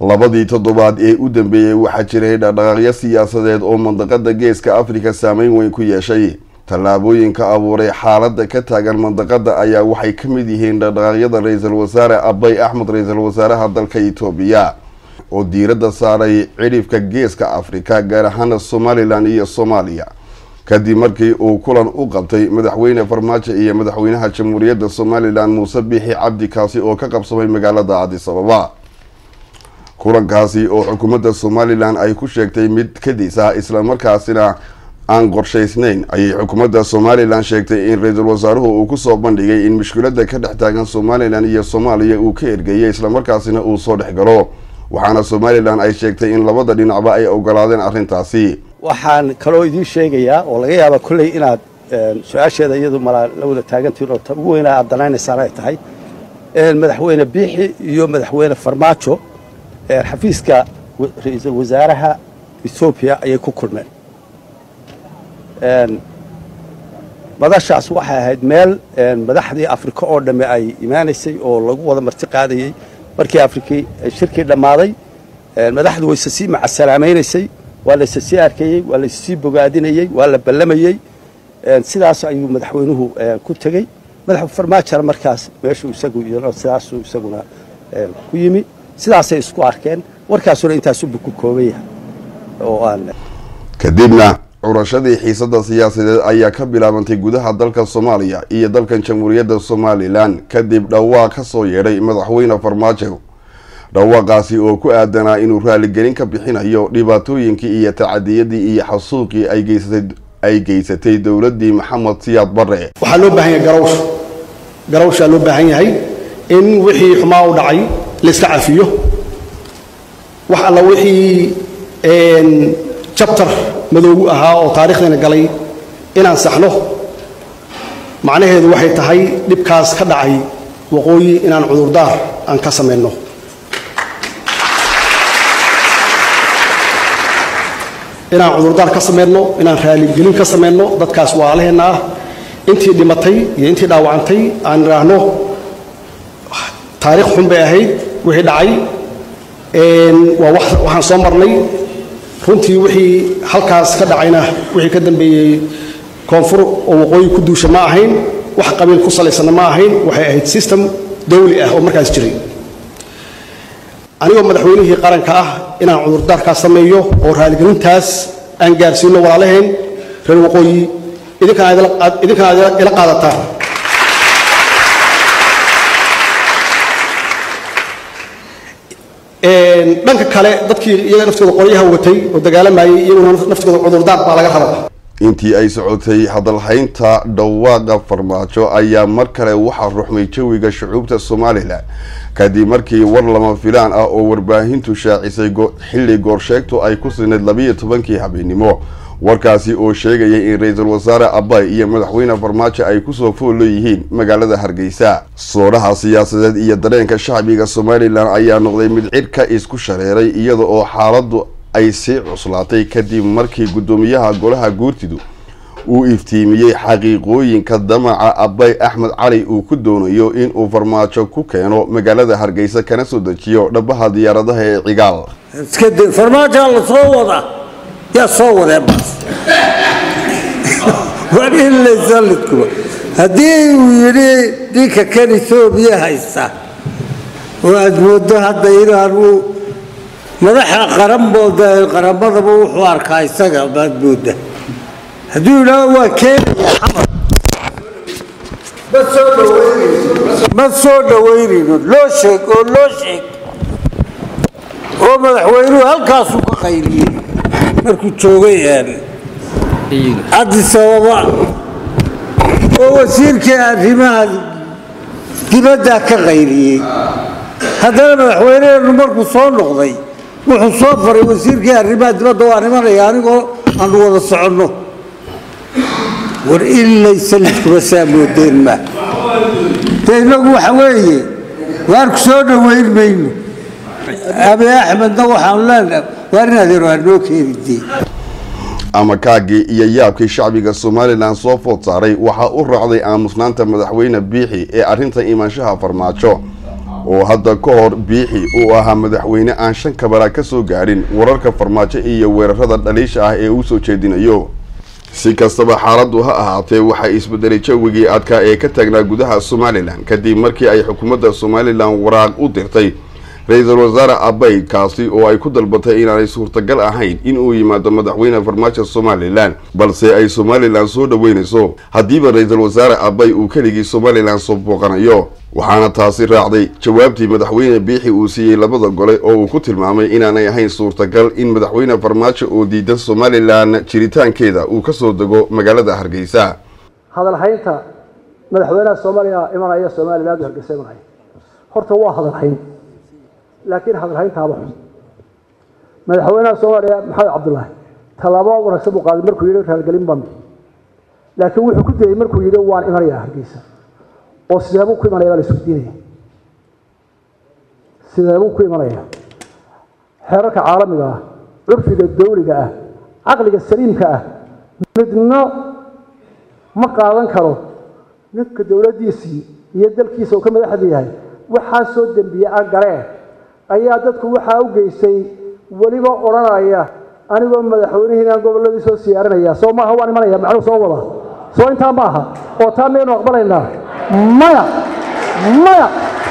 labadii toddobaad ee u dambeeyey waxaa jiray dhaqdhaqaaqyo siyaasadeed oo mandaqada geeska afrika saameyn weyn ku yeeshay tallaabooyinka abuuray xaaladda ka taagan mandaqada ayaa waxay ka mid yihiin dhaqdhaqaaqyada ra-iisul wasaare abay axmed ra-iisul wasaaraha dalka itoobiya oo diiradda saaray cidhifka geeska afrika gaar ahaana somalilan iyo soomaaliya kadib markii uu kulan u qabtay madaxweyne farmaajo iyo madaxweynaha jamhuuriyadda somalilan muuse biixi cabdi kaasi oo ka qabsamay magaalada cadis ababa kulankaasi oo xukuumadda somalilan ay ku sheegtay mid kadis ah islamarkaasina aan qorshaysnayn ayay xukuumadda somalilan sheegtay in ra-iisul wasaaruhu uu kusoo bandhigay in mushkilada ka dhex taagan somalilan iyo soomaaliya uu ka ergeeyay islamarkaasina uu soo dhex galo waxaana somalilan ay sheegtay in labada dhinacba ay ogolaadeen arrintaasi waxaan kaloo idiin sheegayaa oo laga yaaba kolley inaad su-aasheeda iyadu malaa la wada taagantiin oo ta ugu weynaa aad danaynaysaan ay tahay madaxweyne biixi iyo madaxweyne farmaajo xafiiska ra-iisul wasaaraha ethoobiya ayay ku kulmeen madashaas waxay ahayd meel madaxdii afrika oo dhamme ay imaanaysay oo lagu wada marti qaadayey markii afrikii shirkii dhammaaday madaxdu wayse sii macasalaamaynaysay waa la issii arkayey waa la issii bogaadinayey waa la ballamayey sidaas ayuu madaxweynuhu ku tegey madax farmaajona markaas meeshuu isagu sidaasuu isaguna ku yimi sidaasay isku arkeen warkaasuna intaasubu ku kooban yahay oo aan kadibna curashadii xiisada siyaasadeed ayaa ka bilaabantay gudaha dalka soomaaliya iyo dalkan jamhuuriyadda somalilan kadib dhawaaq ka soo yeedhay madaxweyne farmaajo dhawaaqaasi oo ku aadanaa inuu raaligelin ka bixinayo dhibaatooyinkii iyo tacadiyadii iyo xasuuqii ay geysatay dowladii maxamed siyaad bare waxaa loo baahan yahay garawsh garawshaa loo baahan yahay in wixii xumaa u dhacay layska cafiyo wax alla wixii jabtar madoogu ahaa oo taarikhdeena galay inaan saxno macnaheedu waxay tahay dhibkaas ka dhacay waqooyi inaan cudurdaar aan ka samayno inaan cudurdaar ka samayno inaan raaligelin ka samayno dadkaas waalaheenna ah intii dhimatay iyo intii dhaawacantay aan idhaahno taarikh xun bay ahayd wixii dhacay waa waxaan soo marnay runtii wixii halkaas ka dhacayna wixii ka dambeeyey koonfur oo waqooyi ku duusha ma ahayn wax qabiil ku salaysanna ma ahayn waxay ahayd system dawli ah oo markaas jiray anigoo madaxweynihii qaranka ah inaan cudurdaarkaas sameeyo oo raaligelintaas aan gaarsiino walaalaheen reer waqooyi idinkana aad ila qaadataan dhanka kale dadkii iyaga naftooda qoryaha watay oo dagaalamayay iyaguna naftooda cudurdaar baa laga rabaa intii ay socotay hadalhaynta dhawaaqa farmaajo ayaa mar kale waxaa ruxmay jawiga shucuubta somalilan kadib markii war lama filaan ah oo warbaahintu shaacisay xilli goorsheegtu ay ku sinayd labiiyo tobankii habeenimo warkaasi oo sheegayay in ra-iisul wasaare abay iyo madaxweyne farmaajo ay kusoo foollo yihiin magaalada hargeysa soodaha siyaasadeed iyo dareenka shacbiga somalilan ayaa noqday mid cidhka isku shareeray iyada oo xaaladdu ay sii cuslaatay kadib markii guddoomiyaha golaha guurtidu uu iftiimiyey xaqiiqooyinka damaca abay axmed cali uu ku doonayo inuu farmaajo ku keeno magaalada hargeysa kana soo dejiyo dhabaha diyaaradaha ee cigaal farmaajoa la soo wada yaa soo wadee bas war in laysalidkuba haddii uu yidhi ninka kan etoobiya haysta oo aad moodo hadda inaanu madaxa qaranbooda qaramadaba wuxuu arkaa isaga baad mooda hadduu yidhaaho waa keenaya xamar ma soo dhawaynayno loo sheeg oo loo sheeg oo madaxweynuhu halkaasuu ka qayliyey markuu joogay cadis ababa oo wasiirkii arrimaha dibaddaa ka qayliyey haddana madaxweyneheenu markuu soo noqday wuxuu soo faray wasiirkii arrimaha dibadda waa nimanaya anigoo aanu wada soconno war in laysalidkuba saa moodeen ma de innagu waxa weeye waarku soo dhowayn mayno abi axmedna waxaanu leenahay waar in adeero hanoo keenidee ama kaagii iyo yaabkii shacbiga somalilan soo food saaray waxaa u raacday aamusnaanta madaxweyne biixi ee arrinta imaanshaha farmaajo oo hadda ka hor biixi uu ahaa madaxweyne aan shan kabala ka soo gaadhin wararka farmaajo iyo weerarada dhaliisha ah ee uu soo jeedinayo si kastaba xaaladdu ha ahaatee waxaa isbedelay jawigii adkaa ee ka taagnaa gudaha somalilan kadib markii ay xukuumadda somalilan waraaq u dirtay ra-iisul wasaare abay kaasi oo ay ku dalbatay inaanay suurtagal ahayn in uu yimaado madaxweyne farmaajo somalilan balse ay somalilan soo dhaweynayso haddiiba ra-iisul wasaare abay uu keligii somalilan soo booqanayo waxaana taasi raacday jawaabtii madaxweyne biixi uu siiyey labada gole oo uu ku tilmaamay inaanay ahayn suurtagal in madaxweyne farmaajo oo diidan somalilan jiritaankeeda uu kasoo dego magaalada hargeysa hadalhaynta madaxweynaha soomaaliya imanaya somaliland u hargeysa imanaya horta waa hadalhayn laakiin hadalhayntaaba xun madaxweynaha soomaaliya maxamed cabdullaahi tallaabo wanaagsan buu qaaday markuu yidhi raalgelin baan laakiin wuxuu ku dayey markuu yidhi waan imanayaa hargeysa oo sideebuu ku imanaya baa la isweydiinaya sideebuu ku imanaya xeerarka caalamiga ah curfiga dawliga ah caqliga saliimka ah midna ma qaadan karo ninka dowladdiisii iyo dalkiisa uu ka madaxda yahay waxaa soo dembiye aan galeen ayaa dadku waxaa u geystay weliba odhanaya anigoo madaxweynihiinaan gobolladii soo siyaarinaya soo maaha waan imanaya macnuu soo wada soo intaa ma aha oo taa miyaynu aqbalaynaa maya maya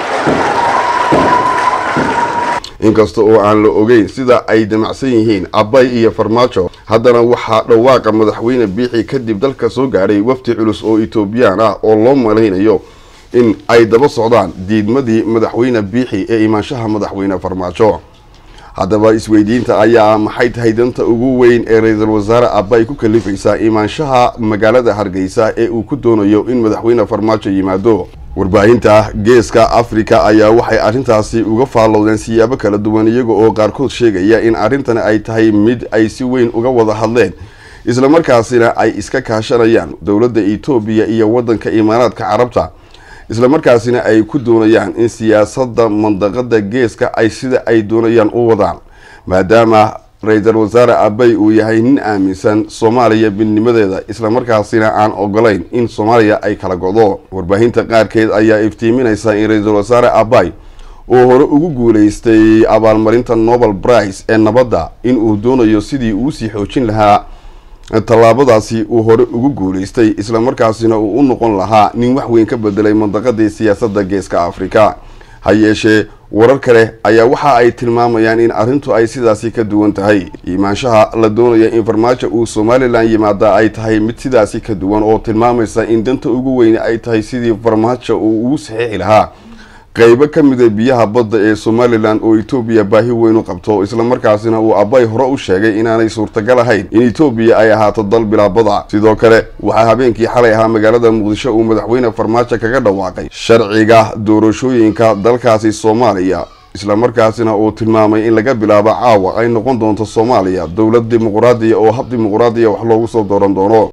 inkasta oo aan la ogeyn sida ay damacsan yihiin abay iyo farmaajo haddana waxaa dhawaaqa madaxweyne biixi kadib dalka soo gaadhay wafdi culus oo etoobiyaan ah oo loo malaynayo in ay daba socdaan diidmadii madaxweyne biixi ee imaanshaha madaxweyne farmaajo haddaba isweydiinta ayaa maxay tahay danta ugu weyn ee ra-iisul wasaare abay ku kalifaysaa imaanshaha magaalada hargeysa ee uu ku doonayo in madaxweyne farmaajo yimaado warbaahinta geeska afrika ayaa waxay arrintaasi uga faallowdeen siyaabo kala duwan iyaga oo qaarkood sheegaya in arrintani ay tahay mid ay si weyn uga wada hadleen islamarkaasina ay iska kaashanayaan dowladda etoobiya iyo waddanka imaaraadka carabta islamarkaasina ay ku doonayaan in siyaasadda mandaqada geeska ay sida ay doonayaan u wadaan maadaama ra-iisul wasaare abay uu yahay nin aaminsan soomaaliya midnimadeeda islamarkaasina aan ogolayn in soomaaliya ay kala godo warbaahinta qaarkeed ayaa iftiiminaysa in ra-iisul wasaare abay oo hore ugu guuleystay abaalmarinta nobel brice ee nabadda in uu doonayo sidii uusii xoojin lahaa tallaabadaasi uu hore ugu guuleystay islamarkaasina uu u noqon lahaa nin wax weyn ka bedelay mandaqadii siyaasadda geeska afrika ha yeeshee warar kale ayaa waxa ay tilmaamayaan in arrintu ay sidaasi ka duwan tahay imaanshaha la doonaya in farmaajo uu somalilan yimaada ay tahay mid sidaasi ka duwan oo tilmaamaysa in danta ugu weyne ay tahay sidii farmaajo uu ugu saxiixi lahaa qeybo ka mida biyaha badda ee somalilan oo etoobiya baahi weyn u qabto islamarkaasina uu abay hore u sheegay inaanay suurtagal ahayn in etoobiya ay ahaato dal bilaabada sidoo kale waxaa habeenkii xalay ahaa magaalada muqdisho uu madaxweyne farmaajo kaga dhawaaqay sharciga doorashooyinka dalkaasi soomaaliya islamarkaasina uu tilmaamay in laga bilaabo caawa ay noqon doonto soomaaliya dowlad dimuquraadiya oo hab dimuquraadiya wax loogu soo dooran doono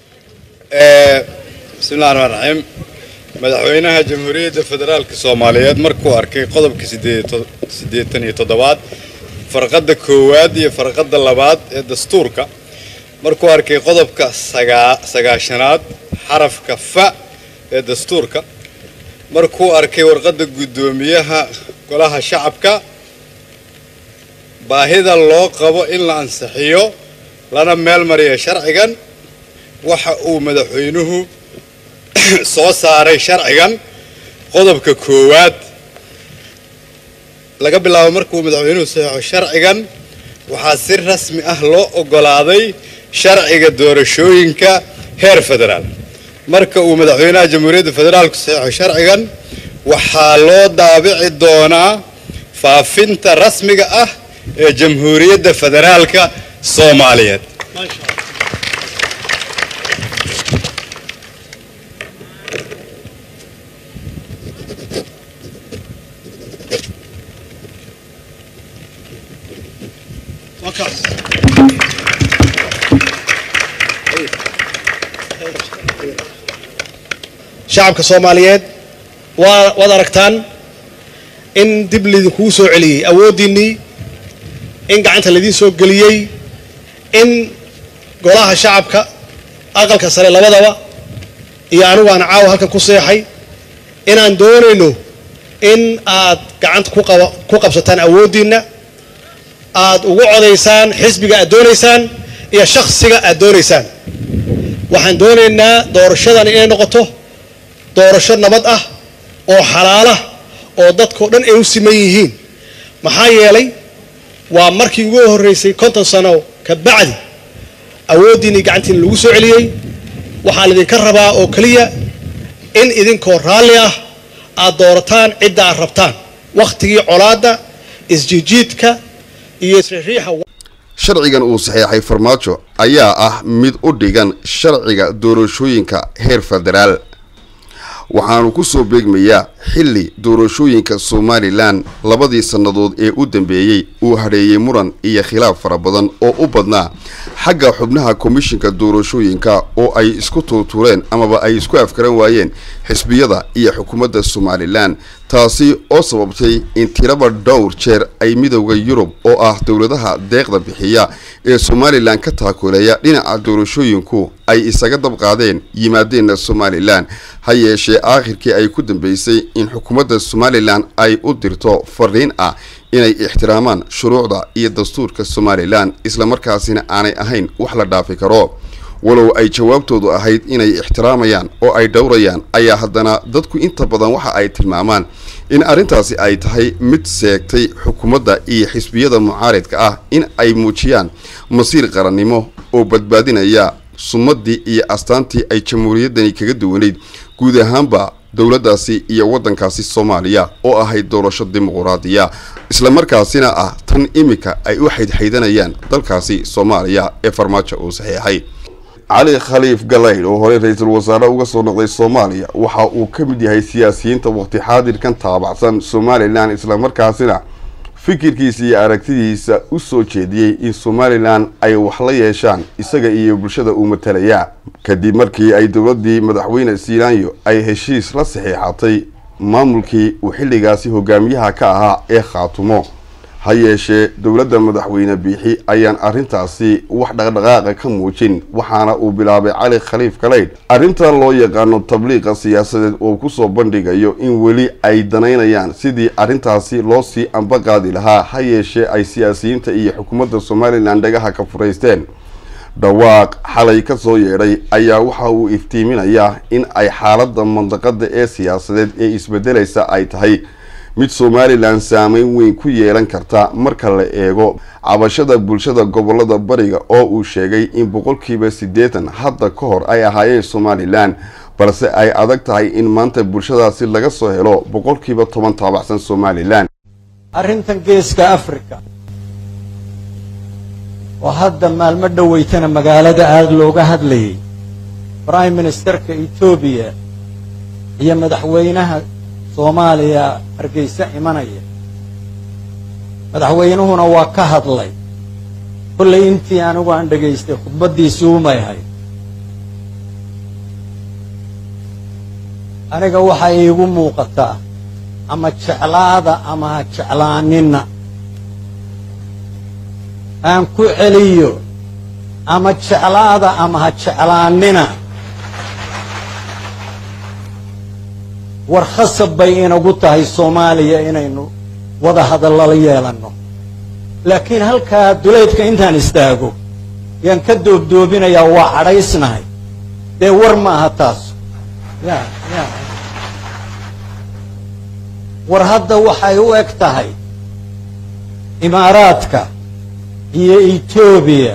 bismillahi raxmaan raxiim madaxweynaha jamhuuriyadda federaalka soomaaliyeed markuu arkay qodobka siddeetan iyo toddobaad farqadda koowaad iyo farqadda labaad ee dastuurka markuu arkay qodobka sagaashanaad xarafka fa ee dastuurka markuu arkay warqadda guddoomiyaha golaha shacabka baahida loo qabo in la ansixiyo lana meel mariya sharcigan waxa uu madaxweynuhu soo saaray sharcigan qodobka koowaad laga bilaabo markuu madaxweynuhu saxeixo sharcigan waxaa si rasmi ah loo oggolaaday sharciga doorashooyinka heer federaal marka uu madaxweynaha jamhuuriyadda federaalku saxeixo sharcigan waxaa loo daabici doonaa faafinta rasmiga ah ee jamhuuriyadda federaalka soomaaliyeed shacabka soomaaliyeed waa waad aragtaan in dib laydinkugu soo celiyey awooddiinnii in gacanta laydiin soo geliyey in golaha shacabka aqalka sare labadaba iyo anigu aan caawa halkan ku seexay inaan doonayno in aad gacanta ku qaba- ku qabsataan awooddiinna aad ugu codaysaan xisbiga aad doonaysaan iyo shakhsiga aad doonaysaan waxaan doonaynaa doorashadan inay noqoto doorasho nabad ah oo xalaala oo dadkao dhan ay u siman yihiin maxaa yeelay waa markii ugu horreysay konton sano ka bacdi awooddiinii gacantiina lagu soo celiyey waxaa laydinka rabaa oo keliya in idinkoo raalli ah aad doorataan cidda aad rabtaan wakhtigii colaadda isjiijiidka iyo isriixriixa sharcigan uu saxeexay farmaajo ayaa ah mid u dhigan sharciga doorashooyinka heer federaal waxaanu ku soo beegmayaa xilli doorashooyinka somalilan labadii sannadood ee u dambeeyey uu hadheeyey muran iyo khilaaf fara badan oo u badnaa xagga xubnaha komishinka doorashooyinka oo ay isku tuurtuureen amaba ay isku afkaran waayeen xisbiyada iyo xukuumadda somalilan taasi oo sababtay in tiraba dhowr jeer ay midowda yurub oo ah dowladaha deeqda bixiya ee somalilan ka taakuleeya dhinaca doorashooyinku ay isaga dabqaadeen yimaadeenna somalilan ha yeeshee aakhirkii ay ku dambeysay in xukuumadda somalilan ay u dirto fariin ah inay ixtiraamaan shuruucda iyo dastuurka somalilan islamarkaasina aanay ahayn wax la dhaafi karo walow ay jawaabtoodu ahayd inay ixtiraamayaan oo ay dhowrayaan ayaa haddana dadku inta badan waxa ay tilmaamaan in arrintaasi ay tahay mid seegtay xukuumadda iyo xisbiyada mucaaridka ah in ay muujiyaan masiir qarannimo oo badbaadinaya sumadii iyo astaantii ay jamhuuriyaddani kaga duwanayd guud ahaanba dowladdaasi iyo waddankaasi soomaaliya oo ahayd doorasho dimuquraadiya islamarkaasina ah tan iminka ay u xaydxaydanayaan dalkaasi soomaaliya ee farmaajo uu saxiixay cali khaliif galaydh oo horey ra-iisul wasaare uga soo noqday soomaaliya waxa uu ka mid yahay siyaasiyiinta waqti xaadirkan taabacsan somalilan islamarkaasina fikirkiisa iyo aragtidiisa u soo jeediyey in somalilan ay wax la yeeshaan isaga iyo bulshada uu matalaya kadib markii ay dowladii madaxweyne siilaanyo ay heshiis la saxiixatay maamulkii uu xilligaasi hogaamiyaha ka ahaa ee khaatumo ha yeeshee dowladda madaxweyne biixi ayaan arrintaasi wax dhaqdhaqaaqa ka muujin waxaana uu bilaabay cali khaliif kaleydh arrintan loo yaqaano tabliiqa siyaasadeed oo kusoo bandhigayo in weli ay danaynayaan sidii arrintaasi loo sii ambaqaadi lahaa ha yeeshee ay siyaasiyiinta iyo xukuumadda somalilan dhagaha ka furaysteen dhawaaq xalay ka soo yeedhay ayaa waxa uu iftiiminayaa in ay xaaladda mandaqada ee siyaasadeed ee isbedelaysa ay tahay mid somalilan saameyn weyn ku yeelan karta marka la eego cabashada bulshada gobolada bariga oo uu sheegay in boqolkiiba siddeetan hadda ka hor ay ahaayeen somalilan balse ay adag tahay in maanta bulshadaasi laga soo helo boqolkiiba toban taabacsan somalilan arrintan geeska africa oo hadda maalmo dhoweytana magaalada aada looga hadlayay prime ministerka etoobiya iyo madaxweynaha soomaaliya hargeysa imanaya madaxweynuhuna waa ka hadlay kollay intii anigu aan dhegaystay khudbaddiisii umay ahayd aniga waxay iigu muuqataa ama jeclaada ama ha jeclaanina aan ku celiyo ama jeclaada ama ha jeclaanina war khasab bay inagu tahay soomaaliya inaynu wada hadallala yeelanno laakiin halkaa duleydka intaan istaago yaan ka doobdoobinayaa waa cadhaysnahay dee war ma aha taas ya ya war hadda waxay u eg tahay imaaraadka iyo etoobiya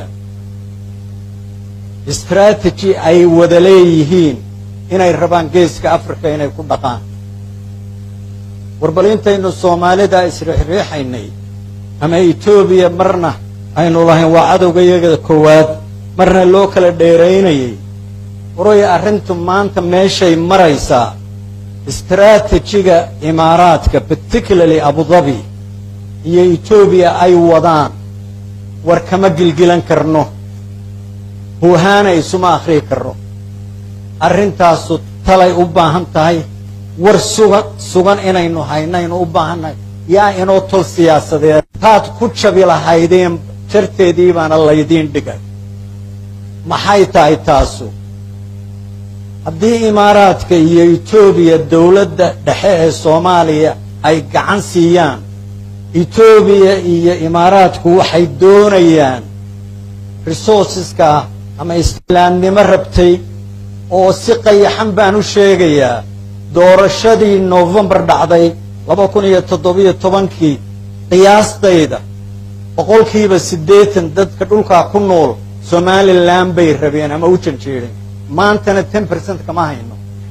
strategy ay wada leeyihiin inay rabaan geeska africa inay ku dhaqaan war bal intaynu soomaalida isriixriixaynay ama etoobiya marna aynu lahayn waa cadowga iyaga koowaad marna loo kala dheeraynayay waroy arrintu maanta meeshay maraysaa istraatijiga imaaraadka particularly abudabi iyo etoobiya ay wadaan war kama gilgilan karno huuhaana isuma akhriyi karno arrintaasu talay u baahan tahay war sugan sugan inaynu haynaynu u baahannahay yaa inoo tol siyaasadeed taad ku jabi lahaydeen jarteedii baana laydiin dhigay maxay tahay taasu haddii imaaraadka iyo etoobiya dowladda dhexe ee soomaaliya ay gacan siiyaan etoobiya iyo imaaraadku waxay doonayaan resourceska ama islaamnimo rabtay oo si qayaxan baan u sheegayaa doorashadii novembar dhacday laba kun iyo toddobiyo tobankii qiyaastayda boqolkiiba siddeetan dadka dhulkaa ku nool somalilan bay rabeen ama u janjeedeen maantana ten percent kama hayno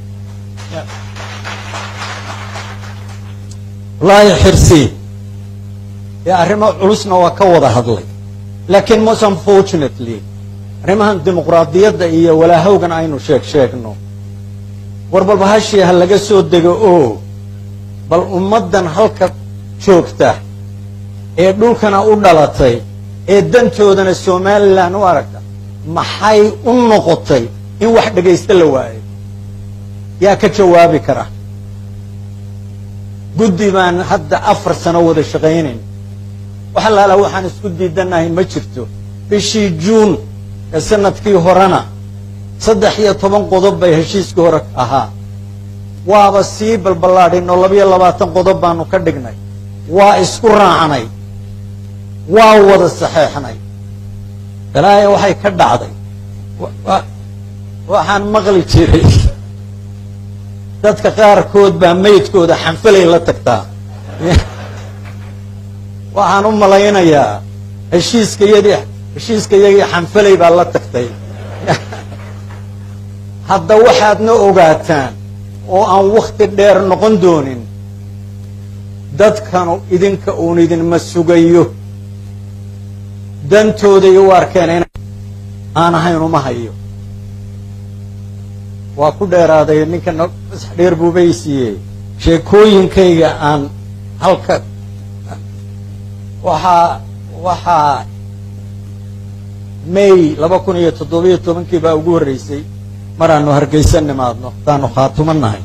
wallaahi xirsi dee arrimo culusna waa ka wada hadlay laakiin most unfortunately arrimahan dimuqraadiyadda iyo walaahowgan aynu sheeg sheegno war bal bahashii ha laga soo dego oo bal ummaddan halka joogta ee dhulkana u dhalatay ee dantoodana somalilan u aragta maxay u noqotay in wax dhegaysta la waayo yaa ka jawaabi kara guddi baan hadda afar sano wada shaqaynayn wax allaala waxaan isku diidanahay ma jirto bishii juun ee sanadkii horena saddex iyo toban qodob bay heshiiskii hore ahaa waaba sii balballaadhin oo labayo labaatan qodob baanu ka dhignay waa isku raacnay waa wada saxeexnay balaayo waxay ka dhacday waxaan maqli jiray dadka qaarkood baa maydkooda xanfalay la tagtaa waxaan u malaynayaa heshiiskayadii heshiiskayagii xanfalay baa la tagtay hadda waxaadna ogaataan oo aan wakhti dheer noqon doonin dadkanu idinka uun idinma sugayo dantooday u arkeen in aan ahayn uma hayo waa ku dheeraaday ninka masax dheer buubay siiyey sheekooyinkayga aan halka waxaa waxaa may laba kun iyo toddobiyo tobankii baa ugu horreysay maraanu hargaysa nimaadno hadaanu khaatumo nahay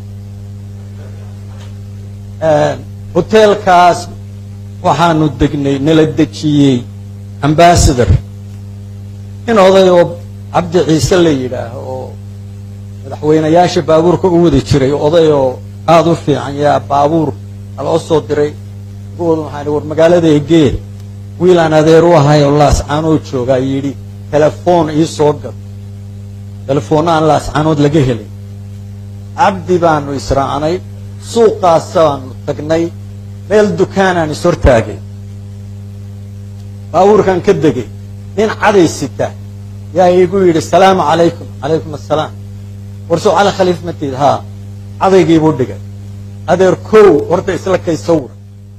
hoteelkaas waxaanu degnay nala dejiyey ambassador in oday oo cabdi ciise la yidhaah oo madaxweynayaasha baabuurka u wadi jiray oday oo aada u fiican yaa baabuur aloo soo diray kuwooda waxaan war magaalada egee wiilaan adeer u ahay oo laascaanoo joogaa yidhi telefoon ii soo gad telefoonna aan laascaanood laga helin cabdi baanu israacnay suuqaasaanu tagnay meel dukaanaan is hortaagay baabuurkan ka degay nin caday sita yaa iigu yidhi salaamu calaykum calaykum assalaam warsoo cali khaliif matid haa cadaygiibuu dhigay adeer kow horta isla kay sawra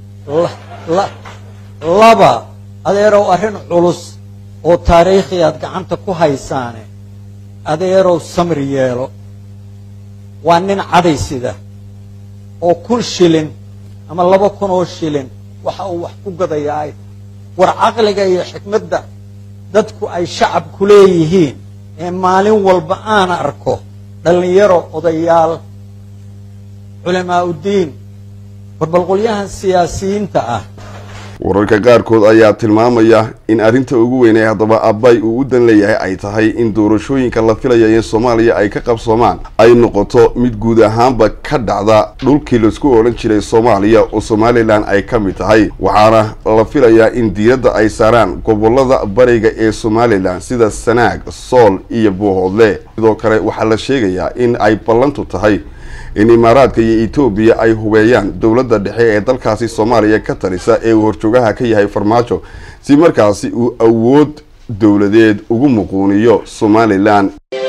laba adeerow arrin culus oo taariikhi aad gacanta ku haysaane adeerow samri yeelo waa nin caday sida oo kun shilin ama laba kun oo shilin waxa uu wax ku gadayaa ay war caqliga iyo xikmadda dadku ay shacabku leeyihiin ee maalin walba aan arko dhallinyaro odayaal culamaa uddiin warbalqolyahan siyaasiyiinta ah wararka qaarkood ayaa tilmaamaya in arrinta ugu weynay haddaba abbay uu u dan leeyahay ay tahay in doorashooyinka la filaya in soomaaliya ay ka qabsoomaan ay noqoto mid guud ahaanba ka dhacda dhulkii laisku odhan jiray soomaaliya oo somalilan ay ka mid tahay waxaana la filayaa in diiradda ay saaraan gobolada bariga ee somalilan sida sanaag sool iyo buuhoodle sidoo kale waxaa la sheegayaa in ay ballantu tahay in imaaraadka iyo etoobiya ay hubeeyaan dowladda dhexe ee dalkaasi soomaaliya ka talisa ee uu horjoogaha ka yahay farmaajo si markaasi uu awood dowladeed ugu muquuniyo somalilan